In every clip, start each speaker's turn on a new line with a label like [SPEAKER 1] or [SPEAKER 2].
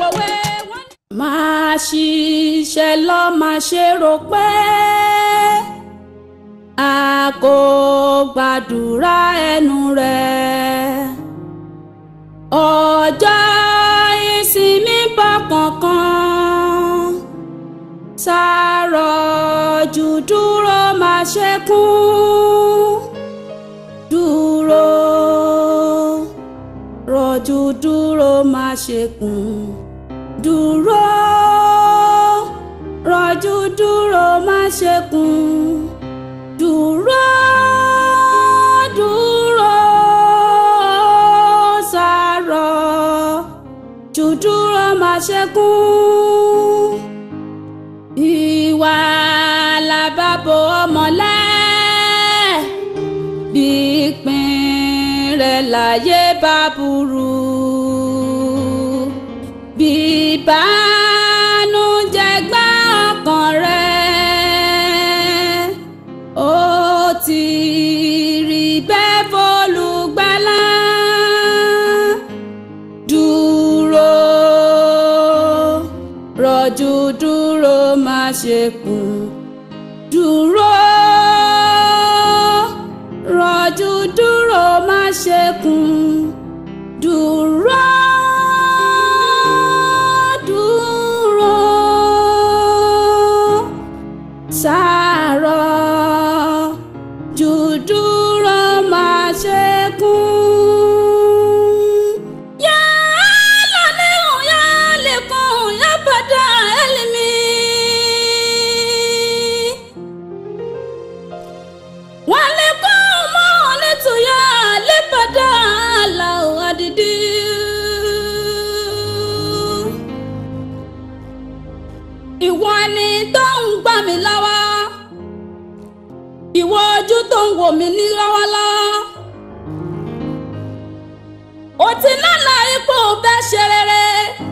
[SPEAKER 1] pòwe wọ́n ní. máa ṣiṣẹ́ lọ máa ṣe rò pé a kò gbàdúrà ẹnu rẹ̀ ọjọ́ ìsinmi bọ̀ kankan sàárọ̀ jù dúró máa ṣe kún dúró rọ̀jù dúró máa ṣe kún dúró rọ̀jù dúró máa ṣe kún dúró dúró sàárọ̀ jù dúró máa ṣe kún ìwà làbàbò ọmọlẹ́ bí ìpín rẹ̀ láyé bá burú bí ìbànújẹ́ gbá ọkàn rẹ̀ ó ti rí bẹ́ẹ̀ fọlùgbàlà dúró rọ̀jò dúró má ṣe kùn dúró rọ̀jò dúró má ṣe kùn dúró dúró sàárọ̀ jù dúró má ṣe kùn. Yá lálẹ́hùn yá lẹ́kùn yá bàdá ẹlẹ́mí. Wọ́n lè kọ́ ọmọ létòyà lẹ́bàdá làwọn àdìdí. Ìwọ ni tó ń gbà mí lọ́wọ́. Ìwọ ojú tó ń wò mí ní lọ́wọ́lọ́wọ́ ó ti lálà ipò bẹ́ẹ̀ ṣe rere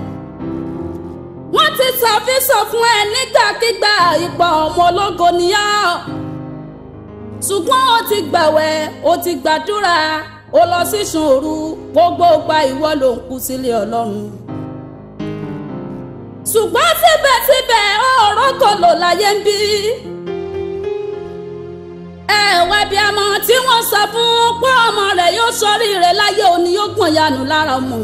[SPEAKER 1] wọ́n ti ṣàfihàn fún ẹ nígbàkigbà ipò ọmọ ológo níyà ṣùgbọ́n ó ti gbàwẹ̀ ó ti gbàdúrà ó lọ sí ṣòru gbogbo gba ìwọ ló ń kú sílé ọlọ́run ṣùgbọ́n síbẹ̀síbẹ̀ ọ̀rọ̀ kò lò láyé ń bí ẹ̀wẹ̀ bí ọmọ tí wọ́n sọ fún pé ọmọ rẹ̀ yóò sọrí rẹ̀ láyé òní yóò gbọ̀n yanu lára ọmọ.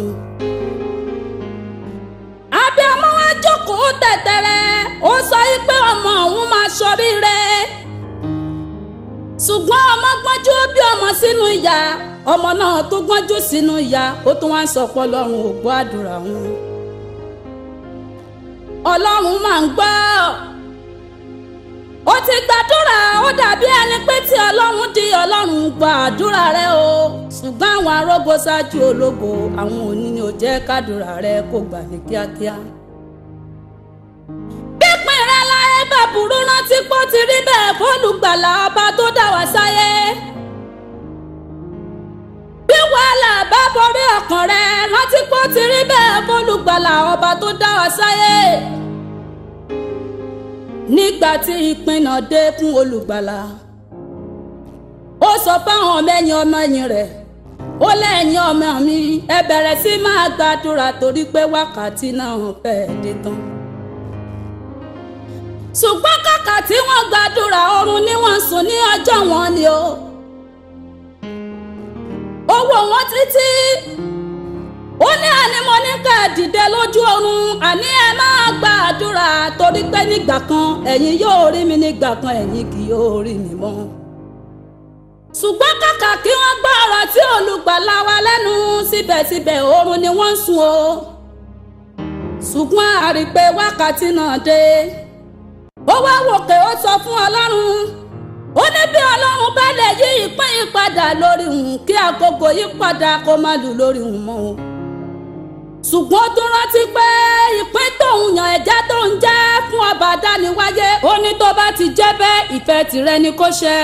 [SPEAKER 1] abiyamọ wa jókòó tẹ̀tẹ̀rẹ̀ ó sọ yí pé ọmọ òun máa sọrí rẹ̀. ṣùgbọ́n ọmọ gbọ́njú bí ọmọ sínú ìyá ọmọ náà tó gbọ́njú sínú ìyá ó tún wá ń sọ pé ọlọ́run ò gbọ́ àdúrà wọn. ọlọ́run máa ń gbọ́ ó ti gbàdúrà ó dàbí ẹni pé tí ọlọ́run di ọlọ́run gba àdúrà rẹ o ṣùgbọ́n àwọn arógo ṣáájú ológo àwọn òní ni ò jẹ́ kádùrà rẹ kó gbà ní kíákíá. pípín rẹ láyé bá burú rántí pọ́ ti rí bẹ́ẹ̀ fólùgbàlà ọba tó dá wá sáyé. bí wàhálà bá borí ọkàn rẹ rántí pọ́ ti rí bẹ́ẹ̀ fólùgbàlà ọba tó dá wá sáyé nígbà tí ìpinnu dé fún olùgbàlà ó sọ fáwọn ọmọ ẹ̀yìn ọmọ ẹ̀yìn rẹ̀ ó lẹ́yìn ọmọ mi ẹ bẹ̀rẹ̀ sí máa gbàdúrà torí pé wákàtí náà fẹ́ẹ́ dé tán ṣùgbọ́n kàkà tí wọ́n gbàdúrà oorun ni wọ́n sùn ní ọjọ́ wọn ni o ó wò wọ́n títí ó ní àní mo ní ká dìde lójú oorun àní ẹ máa gba àdúrà torí pé nígbà kan ẹ̀yin yóò rí mi nígbà kan ẹ̀yin kì yóò rí mi mọ́. ṣùgbọ́n kàkà kí wọ́n gbọ́ ọ̀rọ̀ tí olùgbàlà wa lẹ́nu síbẹ̀síbẹ̀ oorun ni wọ́n ń sùn o. ṣùgbọ́n a rí i pé wákàtí náà dé. ó wá wòkè ó sọ fún ọlọ́run ó ní bí ọlọ́run bá lè yí ìpín yìí padà lórí òun kí àkókò yí padà kó má lù lórí òun mọ́ o ṣùgbọ́n tó rántí pé ìpín tóun yàn ẹ̀já tó ń jẹ́ fún ọba dániwáyé ó ní tó bá ti jẹ́ bẹ́ẹ̀ ìfẹ́ tìrẹ ni kó ṣẹ.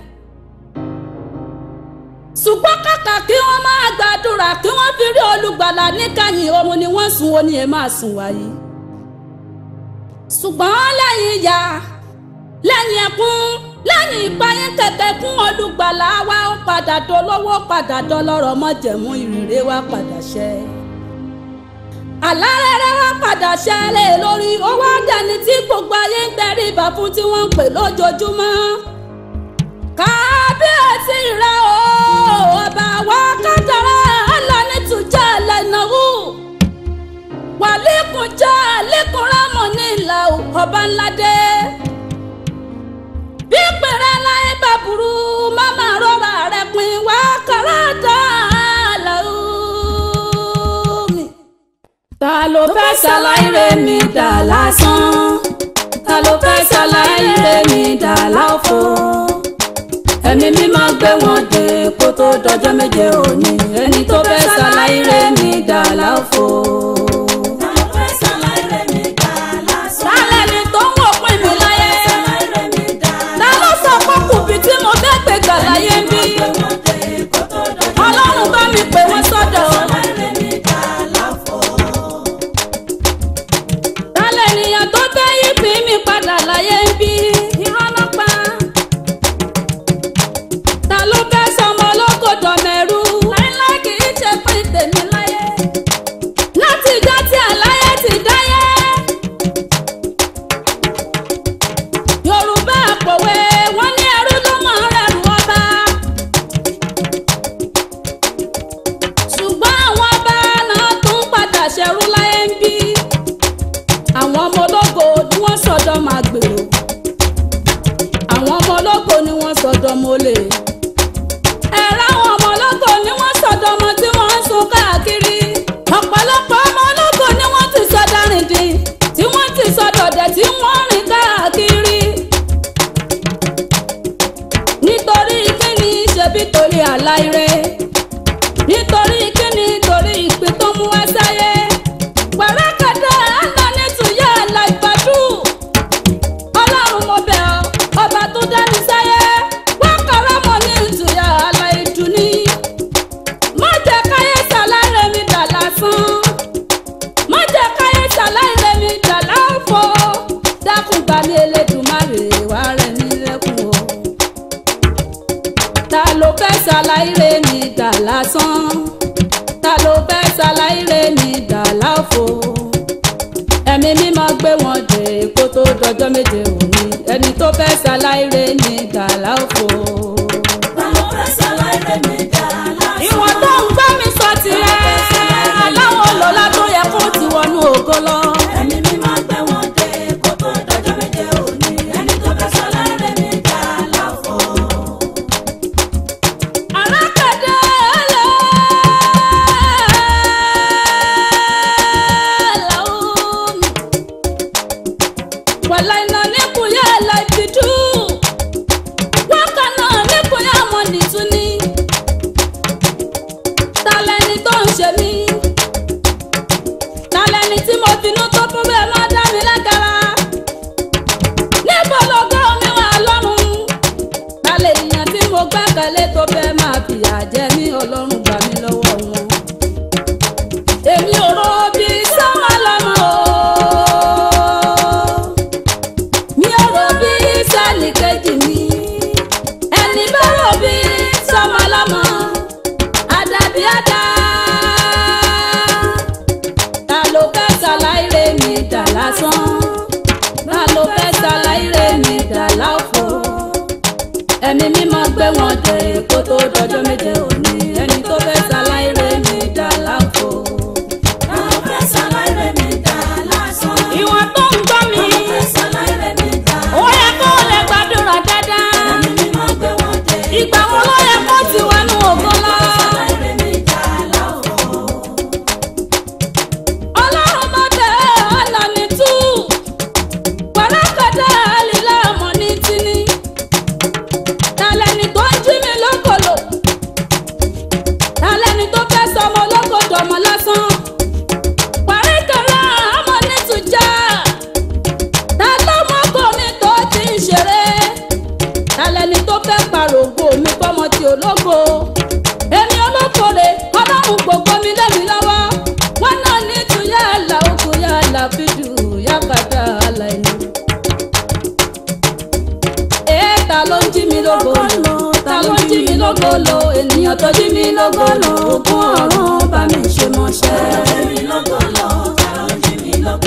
[SPEAKER 1] ṣùgbọ́n kàkà kí wọ́n máa gbàdúrà kí wọ́n fi rí olùgbàlà níkàyìn oorun ni wọ́n sùn ó ní ẹ máa sùn wáyé. ṣùgbọ́n lẹ́yìn ìyà lẹ́yìn ẹkún lẹ́yìn ìpayín kẹ̀kẹ́ kún olùgbàlà wa ó padà dolówó padà dọlọ́rọ̀ mọ́jẹ̀mú ìrìrè wa padà ṣẹ. àlá rere wa padà ṣẹlẹ̀ lórí ó wá dẹni tí gbogbo ayé ń tẹríba fún tí wọ́n ń pè lójoojúmọ́ kábíyèsí rẹ o ọba wa kádàrá alánitújà lẹ́nàwó wàlíkùnjà lẹ́kùnrámọ̀ ní ìlà ọba ńlá dé bí pèrè láyé bá burú máma rọra rẹ pin wá kàràdà làwùmí. ta ló fẹ́ ṣàlàyé mi dà lásán ta ló fẹ́ ṣàlàyé mi dà láòfò ẹ̀mí mi máa gbé wọn dé kó tó dọjọ́ méje òní ẹni tó fẹ́ ṣàlàyé mi dà láòfò. Tálẹ̀ ni tó ń wò pín mi láyé. Ta ló sọ pé kùbí tí mo fẹ́ gbé gbà láyé ń bí? Ọlọ́run bá mi pè wọ́n sọ́dọ̀. Tálẹ̀ ènìyàn tó fẹ́ yí pín mi padà láyé ń bí? Irọ́ ló pa. Ta ló fẹ́ sọmọ olókòdọ̀ mẹ́rú? Láíláí kì í ṣe pín tèmi láyé. Láti ìjọ tí àláyé ti dáyé. Yorùbá àpòwé wọ́n ní ẹrú ló mọ̀ ọ́n rẹ̀rù ọba. ṣùgbọ́n àwọn ọba náà tún padà ṣẹrú láyé ń bí. àwọn ọmọ ológo ni wọ́n sọ̀dọ̀ máa gbèrò. àwọn ọmọ ológo ni wọ́n sọ̀dọ̀ mọ́lẹ̀. ẹ̀rọ àwọn ọmọ ológo ni wọ́n sọ̀dọ̀ ọmọ tí wọ́n ń sun káàkiri. ọ̀pọ̀lọpọ̀ ọmọ ológo ni wọ́n ti sọ̀dọ̀ rìndìn tí wọ́n ti sọ̀dọ̀ dẹ̀ tí wọ́n rìn káàkiri nítorí kíni ṣebí torí àláìrè nítorí kíni torí ìpín tó mú wá sáyé pẹ̀rẹ́kẹ̀dẹ̀ àná nítúyẹ́ àlàgbàdù ọlọ́run mo bẹ̀ ọ́ ọba tó dání sáyé wọ́n kọ́ra mọ́ ní ìtúyẹ́ àlàìdù ni má jẹ́ káyé ṣàlàyé mi dà lásán má jẹ́ káyé ṣàlàyé mi dà láàfọ̀ dákun gbà mí Elédùmarè wá rẹ̀ mí lẹ́kùn o ta ló fẹ́ ṣàlàyé mi dà lásán ta ló fẹ́ ṣàlàyé mi dà láàfo ẹ̀mí mi máa gbé wọn dé kó tó dọjọ́ méje òní ẹni tó fẹ́ ṣàlàyé mi dà láàfo. ìwọ̀n tó ń gbọ́ mi sọ tirẹ̀ aláwọ̀ lọ́la tó yẹ kó ti wọnú ògo lọ. Arákàdá ẹlẹ́ làwọn wàlá iná nípòyà láìpìdú wọn kàná nípòyà mọ́ nìtúni tálẹ́ni tó ń ṣe mí tálẹ́ni tí mo finú tó fún bẹ́ẹ̀ má dá mi lágara níbo lọ́gọ́ mi wà lọ́rùn balẹ̀ èèyàn tí mo gbẹ́kẹ̀lé tó fẹ́ máa fìyà jẹ mí ọlọ́run gbà mí lọ́wọ́ wọn. èmi ò rò bí sọ́mọ lọ́mọ o. mi ò rò bí sẹ́ẹ̀lì kejì mi. ẹni bá rò bí sọ́mọ lọ́mọ. àdàbí àdá. ta ló fẹ́ ṣàlàyé mi dà lásán. ta ló fẹ́ ṣàlàyé mi dà láòfò ẹ̀mí mímọ́ gbé wọn dé kó tó dọjọ́ méje òní ẹni tó fẹ́ ṣàlàyé mi dà láàfo. ìwọ̀n tó ń gbọ́ mi ó yẹ kó o lè gbàdúrà dáadáa ìgbà wo ló yẹ kó ti wọnú ògo lọ. ọlọ́run mọ̀ tẹ́ ọ̀nà ní tú pẹ̀lẹ́kẹ̀dẹ́ àlìlá ọmọ ní tíní tàlẹ́ni tó ń jí mi lókòlò tàlẹ́ni tó fẹ́ sọmọ olókòdò ọmọ lásán paríkẹ̀rẹ́ ọmọ nítújà tàlọ́mọkùnrin tó ti ń ṣeré tàlẹ́ni tó fẹ́ pàrògbò mi fọmọ tí ológo èmi olókòrè ọlọ́run gbogbo mi lẹ́mi lọ́wọ́ wọn náà nítúyà àlà òkú yà àlà fídù yàgàdà àlà ẹni ee ta ló ń jí mi lógo lò ta ló ń jí mi lógo lò ènìyàn tó jí mi lógo lò ogún ọ̀run bá mi ṣe mọ́ṣẹ́.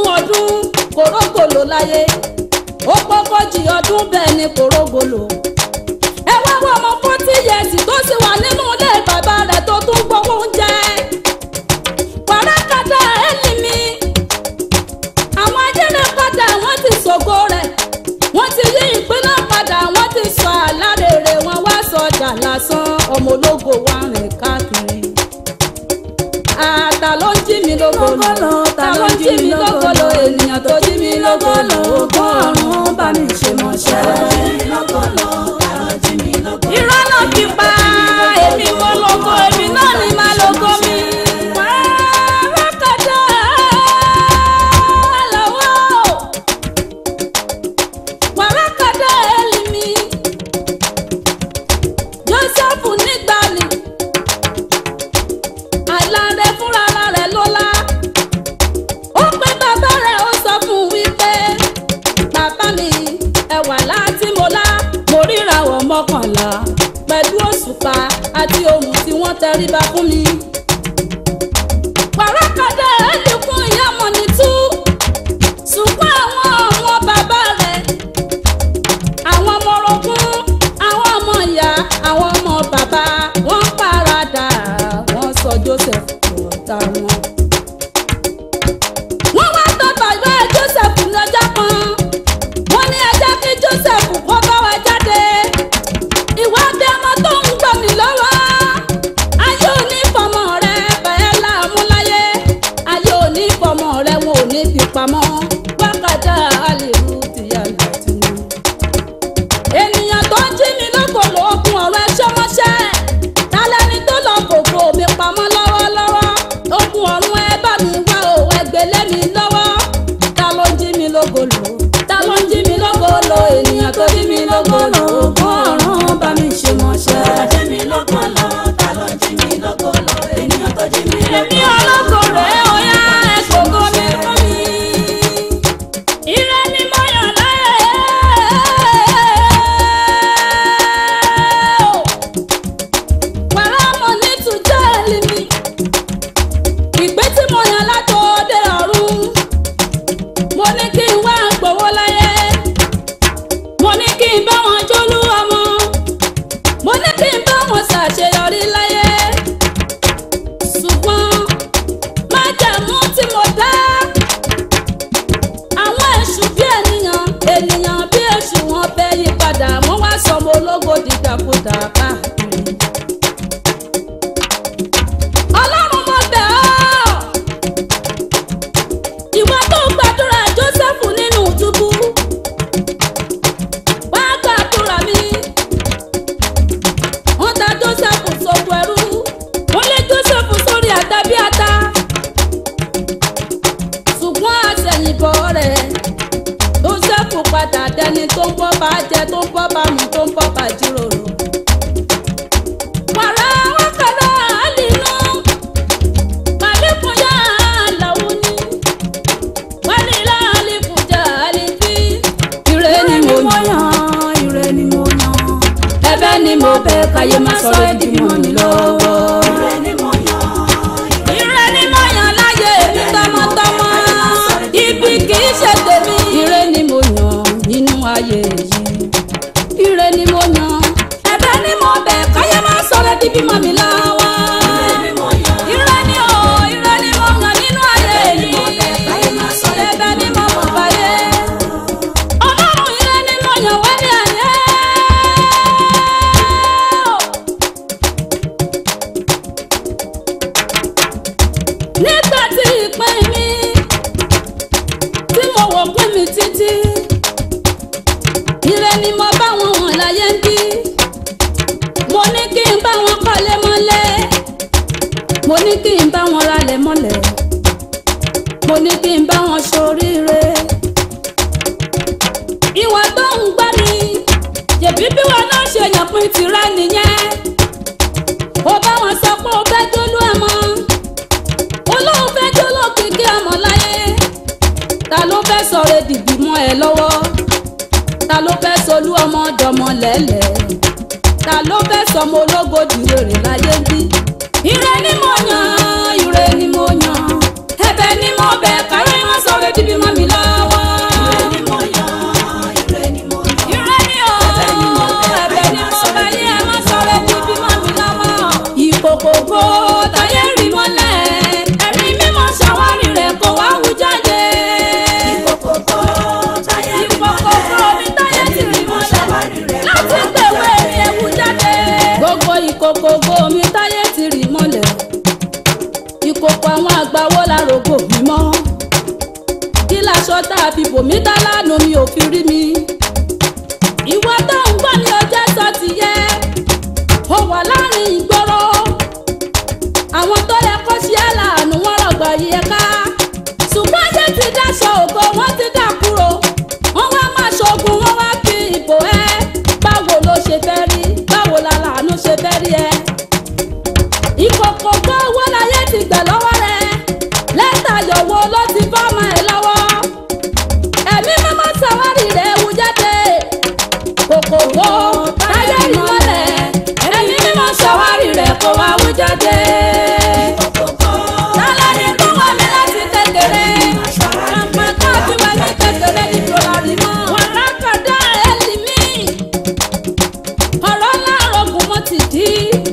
[SPEAKER 1] ogún ọdún kòrógòlò láyé ó pọ́kọ́jì ọdún bẹ́ẹ̀ ni kòrógòlò ẹ wá wọ ọmọ forty years tó sì wà nínú ilé bàbá rẹ̀ tó tún gbowó oúnjẹ wàràkàtà ẹ̀lì mi àwọn ajẹ́rẹ́ padà wọ́n ti ṣògo rẹ̀ wọ́n ti yí ìpínlẹ̀ padà wọ́n ti sọ àlárèrè wọn wá sọjà lásán ọmọ ológo wa rìn káàkiri àtà ló ń jí mi lógolo ta ló ń jí mi lógolo ènìyàn tó jí mi lógolo ogún ọ̀run bá mi ṣe mọ̀ṣẹ́. irọ́ náà fi pa èmi mo lógo èmi náà ni máa lógo mi. Wàràkàtà lọ́wọ́ wàràkàtà ẹ̀lì mi Jósẹ́fù nígbàlì àìláńdẹ fúnra rẹ̀ lọ́la ó pé bàbá rẹ̀ ó sọ fún un wípé bàbá mi ẹwà láti mo lá mo ríra wọ̀ mọ́kànlá pẹ̀lú òṣùpá àti ohun tí wọ́n tẹríba fún mi. wàràkàdà ẹ̀ lè kún ìyá mọ̀ ní tú ṣùgbọ́n àwọn ọmọ bàbá rẹ̀ àwọn ọmọ orogún àwọn ọmọ ìyá àwọn ọmọ bàbá wọ́n paradà wọ́n sọ Joseph ọ̀tá wọn. wọ́n wá tọ́ bàbá Joseph lọ́jọ́ kan wọ́n ní ẹ jẹ́ kí Joseph kó bá wa jáde ìwádìí ọmọ tó ń gbọ́ mi lọ́wọ́ ayé òní fọmọ rẹ bẹ́ẹ̀ láàmú láyé ayé òní fọmọ rẹ wọn ò ní fi pamọ́ wákàtí àlèrú tìyà làtìmọ́ ènìyàn tó ń jí mi lókòlò okun ọ̀rọ̀ ẹṣẹ́ mọ́ṣẹ́ tálẹ́ni tó lọ kòkò mi pamọ́ lọ́wọ́lọ́wọ́ okun ọ̀run ẹ bá mi wá o ẹgbẹ́lẹ́ mi lọ́wọ́ ta ló ń jí mi lókòlò ta ló ń jí mi lókòlò ènìyàn tó jí mi lókòlò okun ọ̀run bá mi ṣe mọ́ṣẹ́. èmi ológo rẹ̀ ó yá ẹ kòkó mi fún mi. Ire ni mo yàn láyé. Wàrà mo ní tùjọ́ ẹ̀lì mi. Ìgbé tí mo yàn látòde ọ̀run. Mo ní kí n wá gbowó láyé. Mo ní kí n bá wọn jólú ọmọ. Mo ní kí n bá wọn ṣàṣeyọrí láyé. Ṣùgbọ́n májẹ̀mú tí mo dá àwọn èṣù bí ènìyàn ènìyàn bí èṣù wọn bẹ yí padà wọn wá sọmọ ológo dìdàkudà káàkiri. ọlọ́run mo bẹ̀ ọ́ ìwọ tó gbàdúrà jósẹ́fù nínú túbú wá gbàdúrà mi wọ́n ta jósẹ́fù sóko ẹrú wọ́n lé jósẹ́fù sórí àtà bí ata ṣùgbọ́n àṣẹ̀yìnbọ̀ rẹ̀ tó ṣẹ́kù padà dẹni tó ń bọ́ bá jẹ tó ń bọ́ bá mu tó ń bọ́ bá jíròrò. wàrà wákàrà àlìnú màlíkùn yá àlàó ni wálìlá àlìkùn jà àlìfí. ire ni mo yàn ire ni mo yàn ẹ̀bẹ̀ ni mo bẹ̀ káyé má sọ èdè mọ́ mi lọ́wọ́. Ire ni mo yàn láyé mi tọmọtọmọ. Ibi kì í ṣe tèmi. Ire ni mo yàn nínú ayé yìí. Ire ni mo yàn. Ẹ̀bẹ̀ ni mo bẹ̀ káyé má sọ̀rọ̀ di bímọ mi lọ́wọ́. Ire ni o, ire ni mo yàn nínú ayé yìí. Ẹ̀bẹ̀ ni mo mọ̀ báyé. Ọlọ́run ire ni mo yàn wẹ́lẹ̀ ayé. nígbà tí ìpín mi tí mo wò pín mi títí ire ni mo bá wọn wọ̀n láyé ń bí mo ní kí n bá wọn kọ́lé mọ́lẹ̀ mo ní kí n bá wọn ralẹ̀ mọ́lẹ̀ mo ní kí n bá wọn ṣoríire ìwà tó ń gbá mi jẹ̀bi bí wọn náà ṣe yàn pín tirẹ̀ nìyẹn ó bá wọn sọ pé ó fẹ́ jólú ẹ̀ mọ́ olóhùn fẹ́ jó lókìkí ọmọ láyé ta ló fẹ́ sọ̀rọ̀ dìbì mọ́ ẹ lọ́wọ́ ta ló fẹ́ solú ọmọ dọmọ lẹ́lẹ̀ ta ló fẹ́ sọmọ ológo dìrèrè láyé bí. ire ni mo yàn ire ni mo yàn ẹ̀bẹ̀ ni mo bẹ̀ kárí wọn sọ̀rọ̀ dìbì mọ́ ìkòkògbò mi táyé ti rì mọ́lẹ̀ ìkòkò àwọn àgbàwọ́ la rògbò mi mọ́ kí laṣọ tá a fi bò mí dá lánàá mi ò fi rí mi ìwọ tó ń gbọ́ ní ọjọ́ sọ ti yẹ ó wà láàrin ìgboro àwọn tó yẹ kó ṣe é láàánú wọn rọgbọ yìí ẹ ká ṣùgbọ́n ayé ti dáṣọ ògo wọn ti dà kúrò wọn wá máa ṣoògùn wọn wá fi ìbò ẹ báwo ló ṣe fẹ́ rí báwo la làánú ṣe fẹ́ rí ẹ. ìkòkò gbọ́ owó láyé ti gbà lọ́wọ́ rẹ lẹ́tà yọ̀wọ́ ló ti fọ́ọ̀mù ẹ lọ́wọ́ ẹ̀mí mímọ́ sàwárì rẹ̀ wú jáde kòkò gbọ́ táyé rí mọ́lẹ̀ ẹ̀mí mímọ́ sàwárì rẹ̀ kó wá wú jáde. Tálẹ́ni tó wà mí láti kékeré. Àpá kan tí wà ní kékeré ní Fúlàní mọ́. Wàrà kàdá ẹ̀lì mí. Ọ̀rọ̀ láàárọ̀ kò mọ̀ ti dí.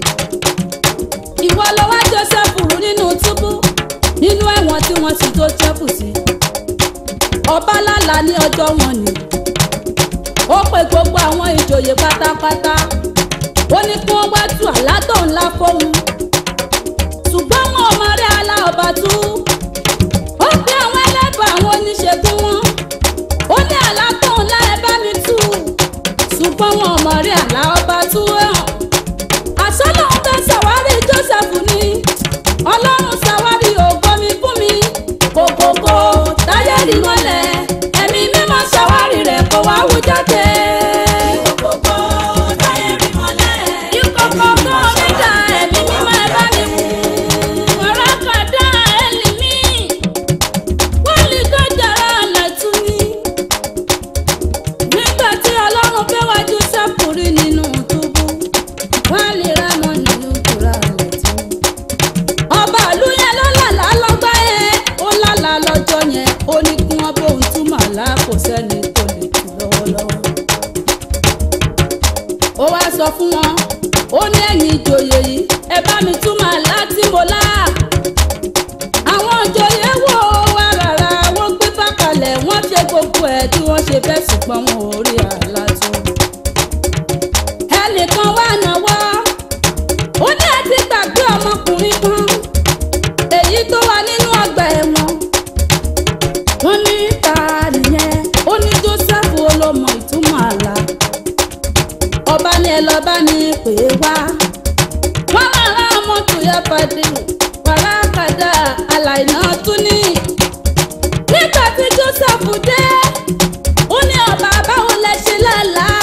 [SPEAKER 1] Ìwọ lọ wá Joseph rú nínú túbú. Nínú ẹ̀wọ̀n tí wọ́n ti tó Jẹ́fù sí. Ọba lálàá ní ọjọ́ wọn ni. Ó pe gbogbo àwọn ìjòyè pátápátá. Ó ní kí wọ́n wá tú àlá tó ńlá fóun ṣùgbọ́n wọn ò máa rí ala ọba tú. ó pe àwọn ẹlẹ́bàá àwọn oníṣègùn wọn. ó ní àlá tó ńlá ẹ bá mi tú. ṣùgbọ́n wọn ò máa rí àlá ọba tú. àṣọ lòun fẹ́ ṣàwárí Joseph ni. ọlọ́run ṣàwárí ògo mi fún mi. kòkòkò táyé rí mọ́lẹ̀. ẹ̀mí mímọ́ ṣàwárí rẹ̀ kó wá wú jáde.
[SPEAKER 2] Kòkòkò táyé rí mọ́lẹ̀.
[SPEAKER 1] ìkòkò kò mí dà ẹ̀mí mímọ́ ẹ bá mi wú. Wàràkàdá ẹlìmí, wọ́n lè dájàrá àlàtú ni. Nígbà tí Ọlọ́run fẹ́ wá Jósẹ́fù rí nínú túbú, wọ́n lè rámọ́ nínú kúrò àlàtú. Ọba ìlú yẹn ló lálàá lọ́gbà yẹn, ó lálàá lọ́jọ́ yẹn, ó ní kí wọ́n bóun túmọ̀ àlá kò sẹ́ni tó lè tù lọ́wọ́lọ́wọ́ ó wá sọ fún wọn ó ní ẹ̀yin ìjòyè yìí ẹ bá mi túmọ̀ àlá tí mo lá. àwọn ìjòyè wò ó wá rárá wọ́n gbé bákalẹ̀ wọ́n ṣe gbogbo ẹ̀ tí wọ́n ṣe fẹ́ ṣùgbọ́n wọn ò rí àlá tó. ẹnìkan wá náwó ó ní àti gbàgbé ọmọkùnrin kan èyí tó wà nínú ọgbà ẹ̀wọ̀n wọ́n ní ta nìyẹn ó ní Joseph olómọ ìtumọ̀ àlá ọba ní ẹ lọ bá ní pè é wá. wọ́n máa rán ọmọ tòyà pàdé wàràkàdà àlàyé tún ní. nígbà tí Joseph dé ó ní ọba báwo lẹ ṣe lálàá.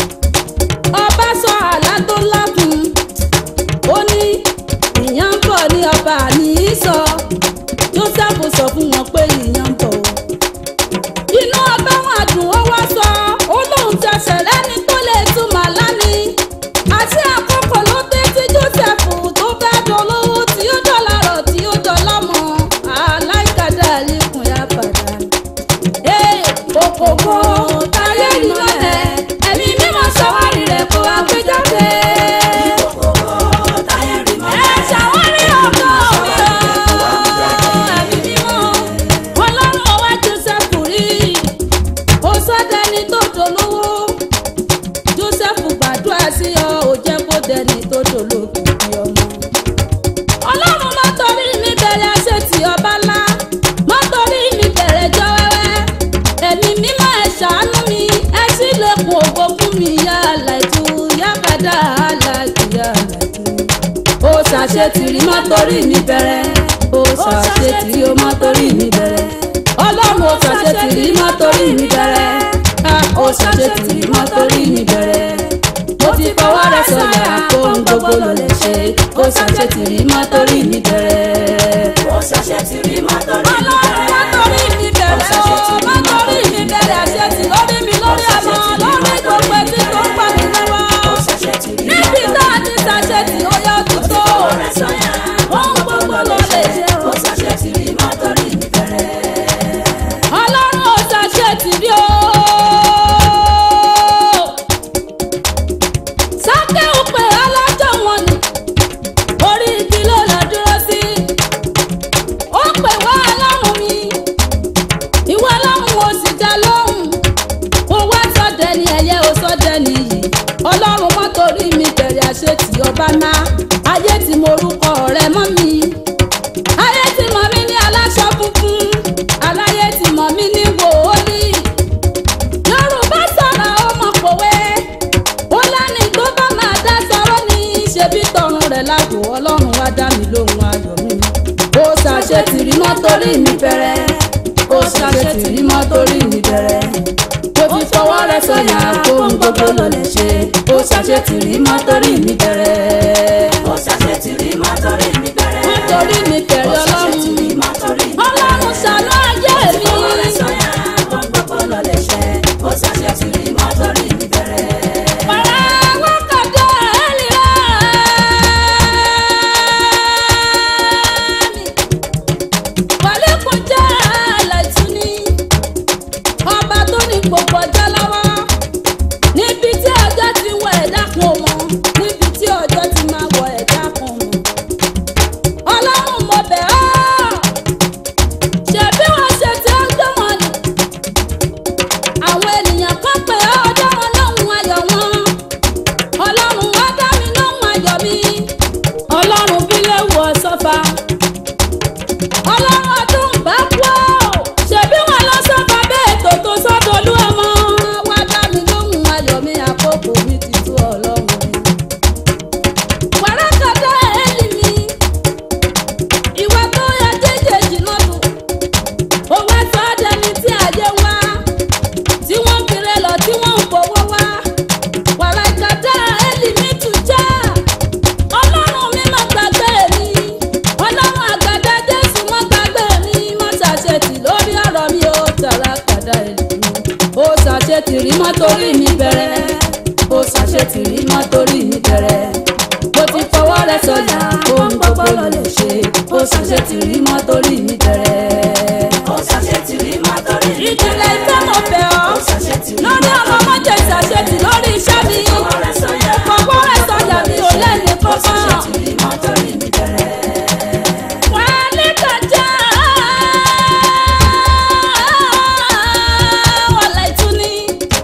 [SPEAKER 1] ọba sọ àlá tó ńlá fún un. ó ní ìyàn ń bọ̀ ní ọba ní í sọ. Joseph sọ fún wọn pé ìyàn ń bọ̀ o inú ọba wọn dùn ó wá sọ ó lóun ti ẹsẹ̀ lẹ́ni tó lè túmọ̀ lánìí àti àkókò ló dé tí Joseph tó fẹ́ dolówó tí ó dọ̀là rọ̀ tí ó dọ̀là mọ́ aláìkàdá àlékún yá padà. ee òkòkò táyé ìmọ̀lẹ̀ ẹ̀mí mímọ́ ṣàwárí rẹ̀ kó wá gbé jáde.
[SPEAKER 2] Kòkòkò táyé rí
[SPEAKER 1] ẹ
[SPEAKER 2] mọ́lẹ̀.
[SPEAKER 1] ṣàwárí ọkọ mi o ẹ̀mí mímọ́ ọlọ́run ọwá Joseph rí ó sọ́dẹ̀ni tó dolówó Joseph gbàdúrà sí ọ ò jẹ́ kó dẹni tó dolókìkí ọmọ. ọlọ́run má torí mi bẹ̀rẹ̀ ṣe ti ọba ńlá má torí mi bẹ̀rẹ̀ jọ wẹ́wẹ́ ẹ̀mí mímọ́ ẹ̀ ṣàánú mi ẹ sì lẹ́kùn ògo fún mi yá àlàjù yá kàdá àlàjù yá àlàjù ó ṣàṣetìrí má torí mi bẹ̀rẹ̀ ó ṣàṣetìrí ó má torí mi bẹ̀rẹ̀ ọlọ́run ó ṣàṣetìrí má torí mi bẹ̀rẹ̀ Ah, ó ṣàṣetìrí má torí mi bẹ̀rẹ̀ ó ti fọwọ́ rẹ̀ sọ̀yà kóhun gbogbo ló lè ṣe ó ṣàṣetìrí má torí mi bẹ̀rẹ̀.
[SPEAKER 2] Ó ṣàṣẹ ti rí má torí mi
[SPEAKER 1] ọlọ́run má
[SPEAKER 2] bẹ̀rẹ̀.
[SPEAKER 1] torí mi bẹ̀rẹ̀ o má torí mi bẹ̀rẹ̀ àṣetì lórí mi lórí ọmọ lórí gbogbo ẹbí tó ń pa mí
[SPEAKER 2] Ó
[SPEAKER 1] lọ́wọ́
[SPEAKER 2] ṣàṣẹ ti rí má
[SPEAKER 1] níbi
[SPEAKER 2] torí
[SPEAKER 1] tá a ti ṣàṣetì ó yọ òtútù
[SPEAKER 2] ọ̀rẹ́ sọ́yà.
[SPEAKER 1] ohun gbogbo ló lè ṣe o.
[SPEAKER 2] Ó ṣàṣẹ ti rí má torí mi bẹ̀rẹ̀.
[SPEAKER 1] ọlọ́run ò ṣàṣetì rí o. sákẹ́wù pé alájọ wọn ni orí igi ló lọ dúró sí. ayé ti morúkọ rẹ mọ́ mi ayé ti mọ̀ mí ní aláṣọ funfun aláyé ti mọ̀ mí ní wòólì yorùbá sọ̀rọ̀ ọmọ pòwe ó lẹ́ni tó bá máa dá sọ̀rọ̀ ní ṣebí tọrùn rẹ̀ lágbo ọlọ́run wá dá mi lóhùn ayọ̀ mi ó ṣàṣetìrí mọ́ torí mi bẹ̀rẹ̀ ó ṣàṣetìrí mọ́ torí mi bẹ̀rẹ̀ ó ti fọwọ́ rẹ̀ sọ̀yà kóhun gbogbo ló lè ṣe ó ṣàṣetìrí mọ́ torí mi bẹ̀rẹ̀
[SPEAKER 2] ó ṣàṣetìrí mọ́ torí mi bẹ̀rẹ̀.
[SPEAKER 1] nítorí mi bẹ̀rẹ̀
[SPEAKER 2] ó
[SPEAKER 1] ọlọ́run
[SPEAKER 2] ṣàṣetìrí mọ́ torí mi bẹ̀rẹ̀.
[SPEAKER 1] ọlọ́run ṣàánú ayé mi.
[SPEAKER 2] Fọwọ́ rẹ̀ sọ̀yà kó gbogbo ló lè ṣe. ó ṣàṣetìrí mọ́ torí mi bẹ̀rẹ̀.
[SPEAKER 1] Para wákàtí ẹ̀lìrá mi. Wàlékún jẹ́ àlàtúní. Ọba tó ní gbogbo ọjọ́ lọ́wọ́. Níbi tí ọjọ́ ti wọ ẹ̀dá kan mọ́. Níbi tí ọjọ́ ti máa wọ ẹ̀dá kan mọ́. Ọlọ́run mo bẹ̀ ọ́. Ṣebí wọ́n ṣe tí ó gbé wọn nì àwọn ènìyàn kan pé ọjọ́ wọn lóhùn ayọ̀ wọn ọlọ́run wá dá mi lóhùn ayọ̀ mi ọlọ́run bí léwu ọ̀sọ́fà ọlọ́run ọdún bá kú ọ́ ṣebí wọn lọ sọ́fà bẹ́ẹ̀ tó tó sọ́dọ̀lú ọmọ wá dá mi lóhùn ayọ̀ mi àkókò mi ti tú ọlọ́run mi wàràkàtà ẹ̀ẹ́lì mi ìwà tó yẹ jẹ́jẹ́ jìnnà lù owó ẹ̀fọ́ dẹni tí ayé wá tí wọ́n ń kiri lọ tí wọ́n ń fowó wá wàrà ìjàdá ẹlìmí tún já ọlọ́run mi má gbàgbé mi ọlọ́run àgbàdá jésù má gbàgbé mi má ṣàṣetì lórí ọ̀rọ̀ mi ó tàrà kàdá ẹlìmí ó ṣàṣetì rí mọ́ torí mi bẹ̀rẹ̀ ó ṣàṣetì rí mọ́ torí mi bẹ̀rẹ̀ mo ti fọwọ́ rẹ sọ̀yà ohun gbogbo ló lè ṣe ó ṣàṣetì rí mọ́ torí mi bẹ̀rẹ̀
[SPEAKER 2] ó ṣàṣetìrí mọ́ torí mi bẹ̀rẹ̀.
[SPEAKER 1] ìjìnlẹ̀ ìfẹ́ mo fẹ́ ọ́
[SPEAKER 2] ó ṣàṣetìrí
[SPEAKER 1] lórí ọmọ mọ́jẹ̀ ìṣàṣetì lórí iṣẹ́ mi
[SPEAKER 2] Fọwọ́ rẹ̀ sọ̀yà
[SPEAKER 1] fọwọ́ rẹ̀ sọ̀yà mi ò lẹ́ni
[SPEAKER 2] ó
[SPEAKER 1] kankan.
[SPEAKER 2] ṣàṣetìrí mọ́ torí mi bẹ̀rẹ̀.
[SPEAKER 1] wálé kọjá wàlẹ̀ ìtúni.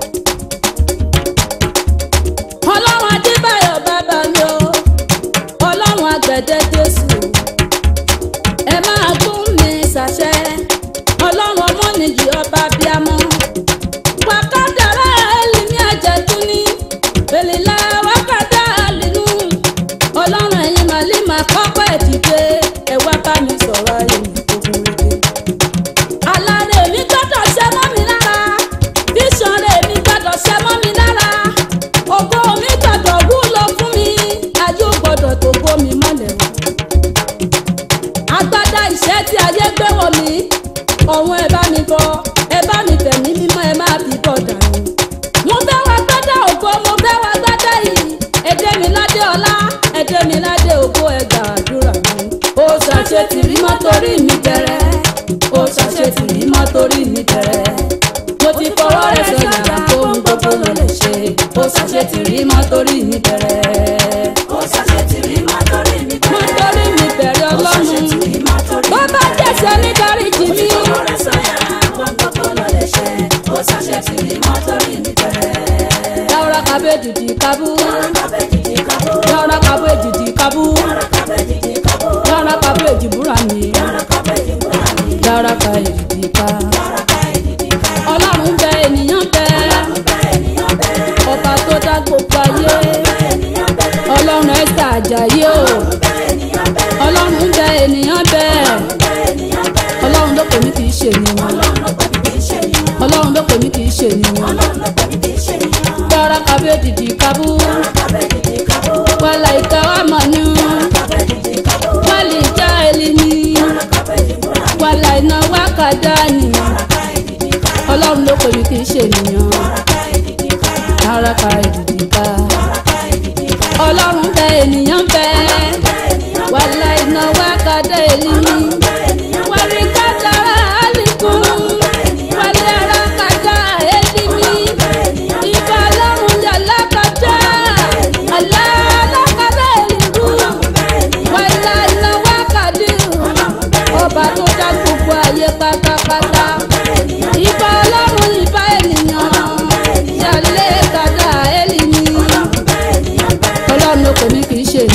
[SPEAKER 1] ọlọ́run adébáyọ̀ bàbá mi o ọlọ́run àgbẹ̀dẹ jésù ẹ máa gún mi ṣàṣẹ ọlọ́run ọmọnìyí ọba bíamọ wàkàdàrà ẹlẹ́mí àjẹtúni èlìlà wákàtà àlìnú ọlọ́run ẹ̀yin màlímà kọ́kọ́ ẹ̀ dìde ẹ wá bá mi sọ̀rọ̀ ayé mi ogun rege alárè mi gbọ́dọ̀ ṣẹ mọ́ mi lára bíṣan rẹ̀ mi gbọ́dọ̀ ṣẹ mọ́ mi lára ògo mi gbọ́dọ̀ wúlò fún mi ayé ò gbọ́dọ̀ tó gbó mi mọ́lẹ̀ o agbádá ìṣẹ́ tí ayé gbé wọ̀ mí ọ̀hún ẹ bá mi bọ ẹ bá mi fẹ̀mí mímọ́ ẹ máa fi bọ̀ dànù. mo fẹ́ wá gbádá ògo mo fẹ́ wá gbádá yìí ẹdẹ mi ládé ọlá ẹdẹ mi ládé ògo ẹ gbàdúrà mi. ó ṣàṣe tìrí mọ́ torí mi bẹ̀rẹ̀ ó ṣàṣe tìrí mọ́ torí mi bẹ̀rẹ̀ mo ti fọwọ́ rẹ sọ̀yà fóun gbogbo ló lè ṣe ó ṣàṣe tìrí mọ́ torí mi bẹ̀rẹ̀
[SPEAKER 2] ó ṣàṣetìrí mọ́ torí mi
[SPEAKER 1] mọ́
[SPEAKER 2] bẹ̀rẹ̀.
[SPEAKER 1] torí mi bẹ̀rẹ̀
[SPEAKER 2] ó
[SPEAKER 1] ọlọ́run
[SPEAKER 2] ṣàṣetìrí mọ́ torí
[SPEAKER 1] bó
[SPEAKER 2] mi
[SPEAKER 1] bá
[SPEAKER 2] bẹ̀rẹ̀.
[SPEAKER 1] jẹ̀sẹ̀ ní dáríjì
[SPEAKER 2] ó ti
[SPEAKER 1] mi.
[SPEAKER 2] fọwọ́ rẹ̀ sọ̀yà kó gbogbo ló lè ṣe. ó ṣàṣetìrí mọ́ torí mi bẹ̀rẹ̀.
[SPEAKER 1] Yàrá kabe dìdì kabú.
[SPEAKER 2] kábẹ́ jìjì kábó.
[SPEAKER 1] Yàrá kabe dìdì kabú.
[SPEAKER 2] kábẹ́ jìjì kábó.
[SPEAKER 1] Yàrá kabe jìbúra mi.
[SPEAKER 2] kábẹ́ jìbúra mi.
[SPEAKER 1] Yàrá ka èdìdì ka.
[SPEAKER 2] ká ìdìdì ká.
[SPEAKER 1] Ọlọ́run bẹ ènìyàn bẹ.
[SPEAKER 2] bá ènìyàn bẹ́ẹ̀.
[SPEAKER 1] Ọba tó dá gbogbo ayé.
[SPEAKER 2] bá ènìyàn bẹ́ẹ̀.
[SPEAKER 1] Ọlọ́run ẹ̀sẹ̀ àjàyí o.
[SPEAKER 2] bá ènìyàn bẹ́ẹ̀.
[SPEAKER 1] Ọlọ́run bẹ ènìyàn bẹ.
[SPEAKER 2] bá ènìyàn bẹ́ẹ̀.
[SPEAKER 1] Ọlọ́run ló pè mí kì í ṣe ènìyàn.
[SPEAKER 2] ọlọ́run ló pè mí kì í ṣe ènìyàn.
[SPEAKER 1] Ọlọ́run ló pè mí kì í ṣe ènìyàn.
[SPEAKER 2] ọlọ́run ló pè mí kì í ṣe ènìyàn.
[SPEAKER 1] Yàrá kabe dìdì kabú.
[SPEAKER 2] kábẹ́ jìjì kábó.
[SPEAKER 1] Wàlà ìka wà mọ̀ ní.
[SPEAKER 2] kábẹ́ jìjì kábó.
[SPEAKER 1] Wàlì ìjà èlì ni.
[SPEAKER 2] kábẹ́ jìbúra mi.
[SPEAKER 1] Wàlà iná wákàdá ni.
[SPEAKER 2] ká ìdìdì ká.
[SPEAKER 1] Ọlọ́run ló pè mí kì í ṣe ènìyàn.
[SPEAKER 2] ká ìdìdì ká.
[SPEAKER 1] Ara ka èdìdì ká.
[SPEAKER 2] ká ìdìdì ká.
[SPEAKER 1] Ọlọ́run bẹ ènìyàn bẹ.
[SPEAKER 2] bá ènìyàn
[SPEAKER 1] Wàlá iná wá kàdé èlì mi.
[SPEAKER 2] bá ènìyàn
[SPEAKER 1] Wàlí kàdára àlìkún. Wàlí ara kàdá èlì mi. Ìbá ọlọ́run yàrá kàdá. Àlá alákàdá èlì kú. Wàlá iná wá kàdé. Ọba tó dá gbogbo ayé pátápátá. Ìbá ọlọ́run ìbá ènìyàn. Yàlé kàdá èlì mi. Ọlọ́run ló pè mí kì í ṣe ènìyàn.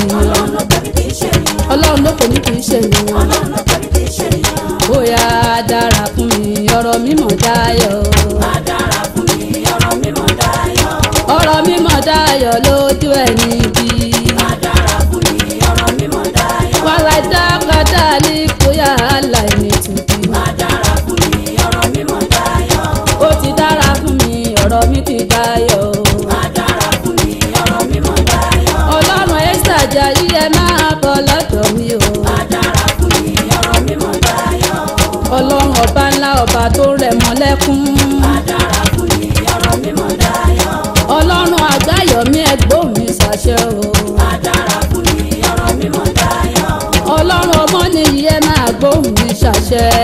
[SPEAKER 2] ọlọ́run ló pè mí kì í ṣe ènìyàn.
[SPEAKER 1] ọlọ́run ló pè ní kì í ṣe ènìyàn.
[SPEAKER 2] ọlọ́run ló pè mí kì í ṣe ènìyàn.
[SPEAKER 1] bóyá dára fún mi ọ̀rọ̀ mímọ̀ dáyọ̀.
[SPEAKER 2] má dára fún mi ọ̀rọ̀ mímọ́ dáyọ̀.
[SPEAKER 1] ọ̀rọ̀ mímọ̀ dáyọ̀ lójú ẹni bí.
[SPEAKER 2] má dára fún mi ọ̀rọ̀ mímọ́ dáyọ̀.
[SPEAKER 1] wàhálà dákàdá ní kóyà aláìní tùbí.
[SPEAKER 2] má dára fún mi ọ̀rọ̀ mímọ́ dáyọ̀.
[SPEAKER 1] ó ti dára fún mi ọ̀rọ̀ mi ti dáyọ̀.
[SPEAKER 2] má dára fún mi ọ̀rọ̀ mímọ́ dáyọ̀.
[SPEAKER 1] ọlọ́run ẹ́sà jayé ẹ máa bọ̀ lọ́dọ̀ mi o.
[SPEAKER 2] má dára fún mi ọ̀rọ̀ mímọ́ dáyọ̀.
[SPEAKER 1] ọlọ́run ọba ńlá ọba tó rẹ̀ mọ́ lẹ́kún.
[SPEAKER 2] má dára fún mi ọ̀rọ̀ mímọ́ dáyọ̀.
[SPEAKER 1] ọlọ́run àgbáyọ̀mí ẹ̀gbọ́n mi ṣàṣẹ o.
[SPEAKER 2] má dára fún mi ọ̀rọ̀ mímọ́ dáyọ̀.
[SPEAKER 1] ọlọ́run ọmọ nìyí ẹ máa gbóhùn mi ṣàṣẹ.